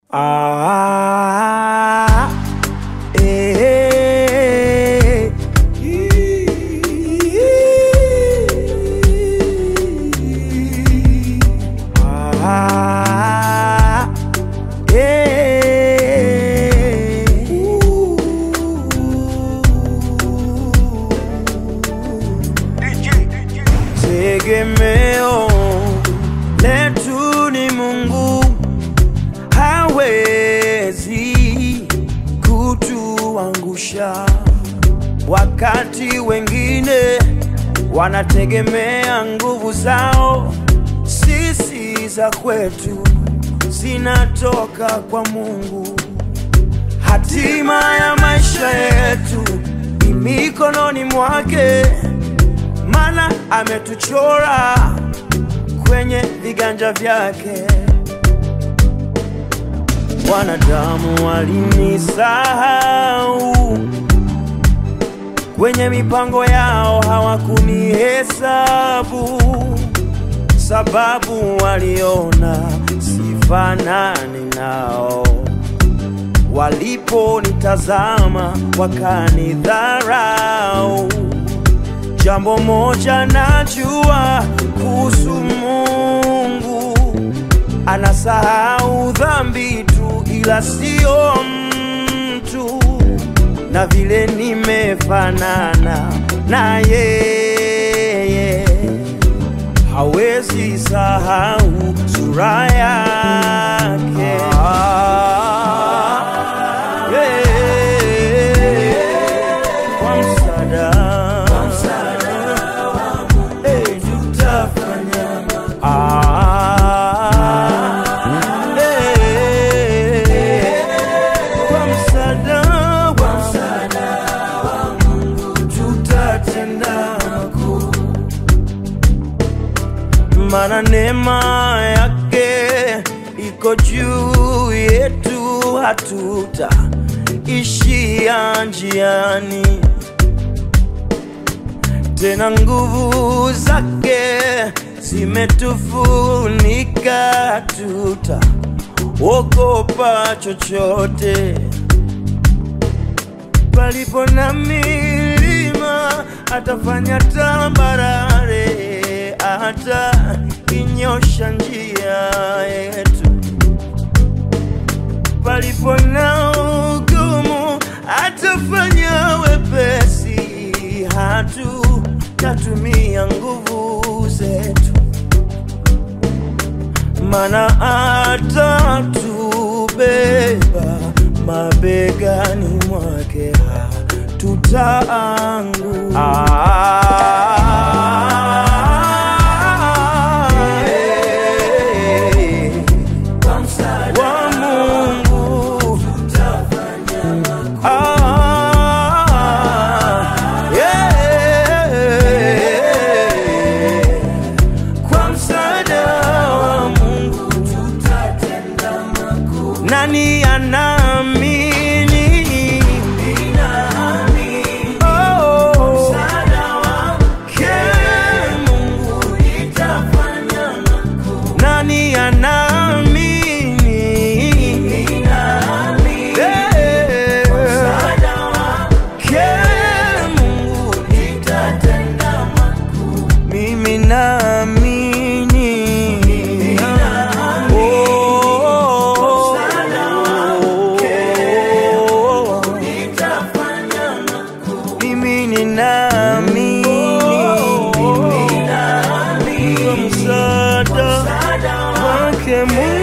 Ah, eh, ah, eh. Tegemeo letu ni Mungu, hawezi kutuangusha. Wakati wengine wanategemea nguvu zao, sisi za kwetu zinatoka kwa Mungu. Hatima ya maisha yetu ni mikononi mwake, maana ametuchora kwenye viganja vyake. Wanadamu walinisahau kwenye mipango yao, hawakunihesabu sababu waliona sifanani nao. Waliponitazama wakanidharau. Jambo moja najua kuhusu Mungu, anasahau dhambi tu, ila sio mtu. Na vile nimefanana na yeye, hawezi sahau sura yake. Yeah. Kwa msaada Eh, tutafanya Ah, eh, kwa msaada wa Mungu tutatenda makuu, maana neema yake iko juu yetu, hatutaishia njiani tena nguvu zake zimetufunika, tuta ogopa chochote. Palipo na milima atafanya tambarare, hata inyosha njia yetu. Palipo na ugumu atafanya wepesi, hatutatumia nguvu zetu, mana atatubeba mabegani mwake, hatutaanguka. Wa Mungu Ah, yeah. Kwa msaada wa Mungu tutatenda makuu. Nani anaamini? Oh, ke Mungu nani anaamini? Eh, ke Mungu mimi naamini. Oh, mimi ninaamini kwa msaada wake Mungu.